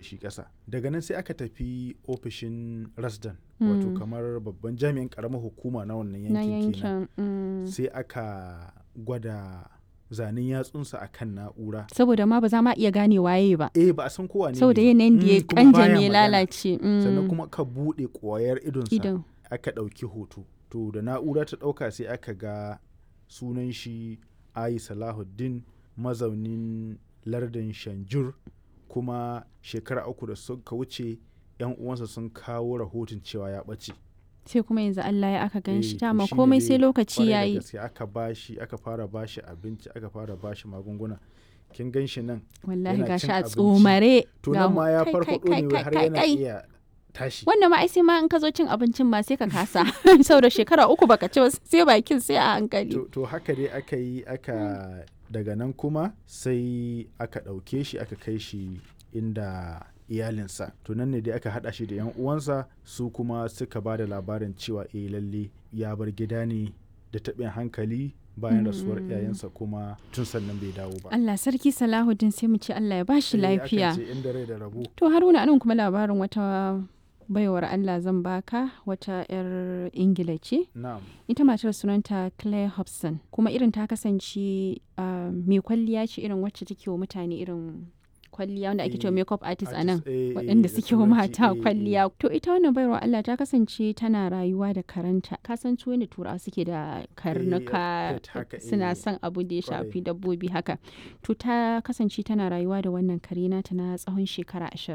shi ƙasa daga nan sai aka tafi ofishin rasdan wato Mm. kamar babban jami'in ƙaramar hukuma na wannan na yankin kenan yankin mm. sai aka gwada zanen yatsunsa a kan na'ura saboda ma ba za ma iya gane waye ba eh ba a san kowa ne saboda ne ba. yanayin da ya Mm, kuma baya kanja ya magana. lalace mm. sannan kuma ka buɗe ƙwayar idonsa idan aka ɗauki hoto to da na'ura ta ɗauka sai aka ga sunan shi ayi salahuddin mazaunin lardin shanjur kuma shekara uku da suka wuce yan uwansa sun kawo rahoton cewa ya ɓace sai kuma yanzu Allah ya aka gan Eh, shi to dama shine komai dai sai lokaci kwarai da yayi gaske aka bashi aka fara bashi abinci aka fara bashi magunguna kin gan shi nan wallahi yana gashi cin a abinci. tsomare to ga nan mu- ma ya kai, farfaɗo kai, ne kai, har kai, yana kai. iya tashi wannan ma ai sai ma in ka zo cin abincin ma sai ka kasa saboda shekara uku baka ci ba sai bakin sai a hankali to, to haka dai aka yi aka daga nan kuma sai aka ɗauke shi aka kai shi inda iyalinsa to nan ne dai aka haɗa shi da 'yan uwansa su kuma suka ba da labarin cewa eh lalle ya bar gida ne da taɓin hankali bayan rasuwar Mm. iyayensa kuma tun sannan bai dawo ba Allah sarki Salahuddin sai mu ce Allah ya bashi Eh, akan lafiya ce inda rai da rabo to Haruna anan kuma labarin wata baiwar Allah zan baka wata 'yar Ingila ce na'am ita matar sunanta Claire Hobson kuma irin ta kasance ah, mai kwalliya ce irin wacce take wa mutane irin kwalliya wanda ake cewa Eh, makeup artist a nan artist, eh, eh, waɗanda da suke wa turanci, mata eh, eh. kwalliya to ita wannan baiwar Allah ta kasance tana rayuwa da karanta ka san su yadda turawa suke da karnuka pet haka, suna eh, son abu da ya kwarai. shafi dabbobi haka to ta kasance tana rayuwa da wannan kare nata na tsawon shekara ashirin